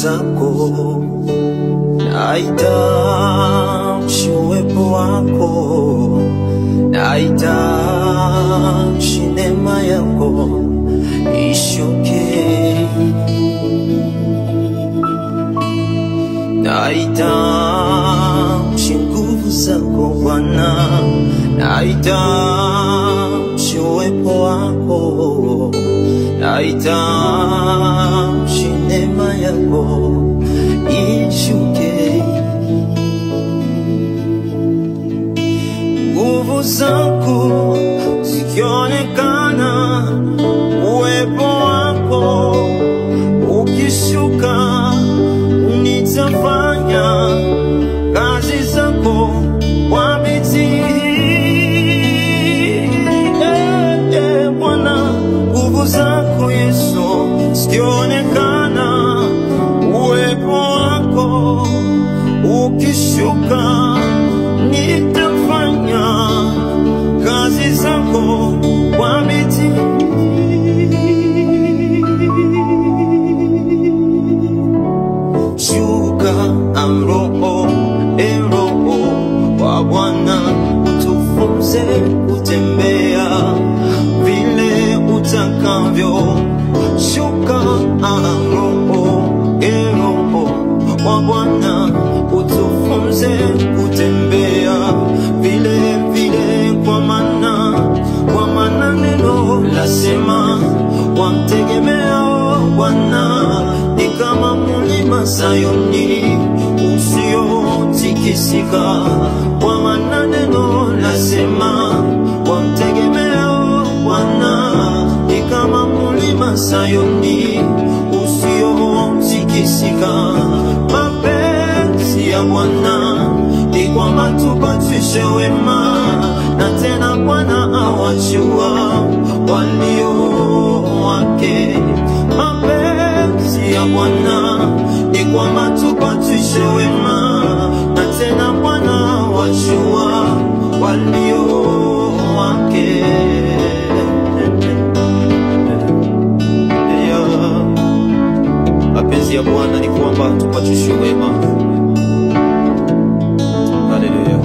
zako, nahitaji uwepo wako, nahitaji neema yako ishuke, nahitaji nguvu zako Bwana, nahitaji uwepo wako, nahitaji neema yako ishuke, nguvu zako zikionekana, uwepo wako ukishuka, nitafanya kazi zako kwa bidii. Eh, eh, Bwana, nguvu zako Yesu zikionekana, uwepo wako ukishuka, nitafanya kazi zako kwa bidii. Shuka amroho eroho wa Bwana, tufunze kutembea vile utakavyo. Shuka amroho eroho wa Bwana, utufunze kutembea vile vile, kwa maana kwa maana neno lasema wamtegemeao Bwana ni kama mulima Sayuni usiotikisika, kwa maana neno lasema wamtegemeao Bwana ni kama mulima Sayuni usiotikisika. Mapenzi ya Bwana ni kwamba tupatishwe wema, na tena Bwana awajua walio wake. Mapenzi ya Bwana ni kwamba tupatishwe wema, na tena Bwana awajua walio wake. Yeah. Mapenzi ya Bwana ni kwamba tupatishwe wema. Haleluya.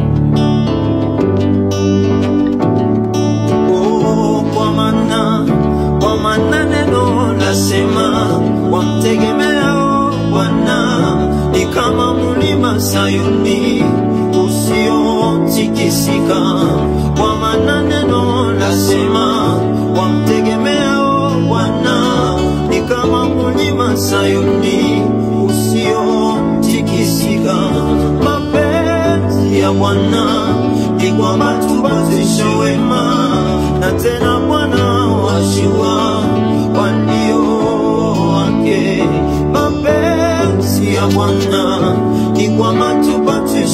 Oh, kwa maana kwa maana neno lasema wamtegemeao Bwana ni kama mlima Sayuni usiotikisika. Kwa maana neno lasema wamtegemeao Bwana ni kama mlima Sayuni usiotikisika. Mapenzi ya Bwana ni kwamba tupatishwe wema, na tena Bwana wajua walio wake. Mapenzi ya Bwana ni kwamba tupatishwe